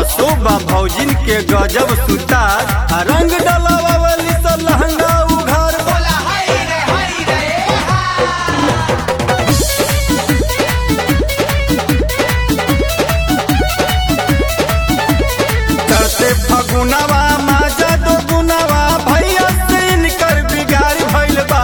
असोबा भौजिन के गजब सुतार आ रंग डलावावली स लहंगा उघार बोला हाय रे हाय रे चढ़ते फगुनवा माजा दो गुनवा भैया से इनकर बिगाड़ भइल बा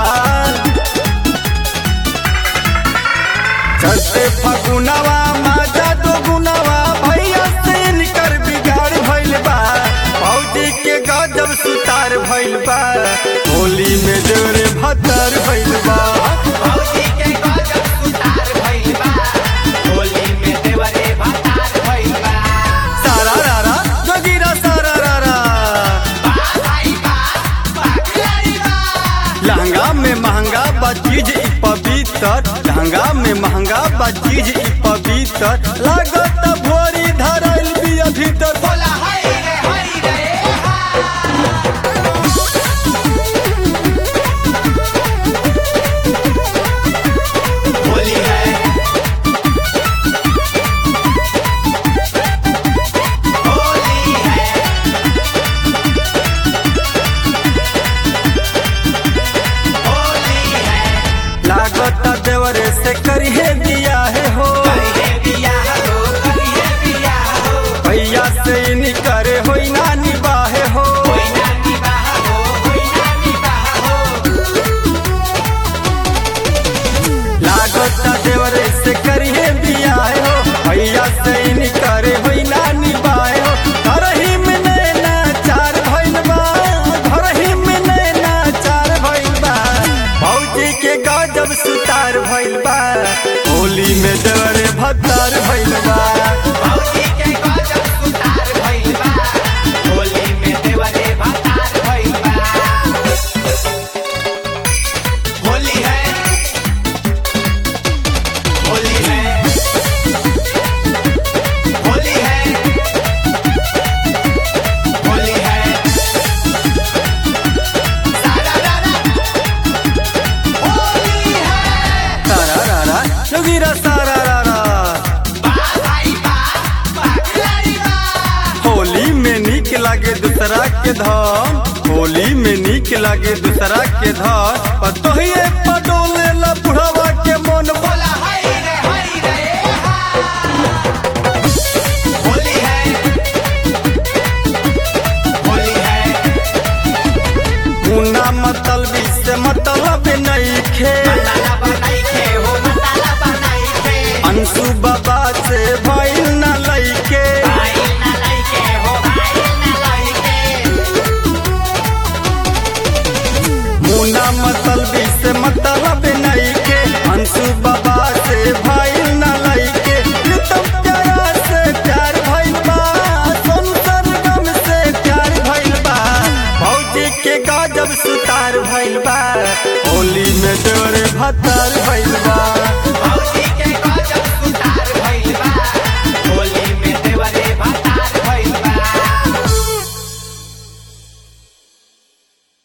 चढ़ते फगुनवा माजा दो गुनवा भैया से इनकर बिगाड़ भइल बा भौजी के गजब सुतार भइल बा होली में जोरे भतर भइल बा भौजी के गजब सुतार भइल बा होली में देवरे भतार भइल बा सारा रारा जोगिरा सारा रारा बा भाई बा बागलारी बा लहंगा में महंगा बा चीज ई पवित्र लहंगा में महंगा बा चीज ई पवित्र लागत भोरी धरल बिया भीतर बोला हाय रे हाय रे होली है होली है होली है लागत देवरे से करिए दिया है हो करिए बियाह हो करिए बियाह हो भैया से निकरे होई ना निबाहे हो कोई ना निभाह हो कोई ना निभाह हो लागत देवरे से करिए दिया है हो भैया से निकरे होई ना निबाहे हो घर ही में नैना चार भइल बा घर ही में नैना चार भइल बा भौजी के गजब सुतार भइल बा होली में देवरे भत्तार भइल बा भौजी के गजब सुतार भइल बा होली में देवरे भतार भइल बा होली है होली है होली है होली है सारा रारा होली है सारा रारा जोगिरा सारा रारा बा भाई बा बागलारी बा होली में नीक लागे दूसरा के धन होली में नीक लागे दूसरा के धन और तोहिए पडोले ला बुढ़ावा के मन बोला हाय रे हाय रे होली है होली है मुन्ना मतलबी से मतलब नहीं खे मसाला बनाई के हो मसाला बनाई के अंशु बाबा से भइल न लइके भाई ना लाई के हो भाई ना लाई के मुन्ना मतलबी से मतलब नहीं के अंशु बाबा से भइल न लइके प्रीतम प्यारा से प्यार भइल बा सोनू सरगम से प्यार भइल बा भौजी के गजब सुतार भइल बा होली में तोरे भतार भइल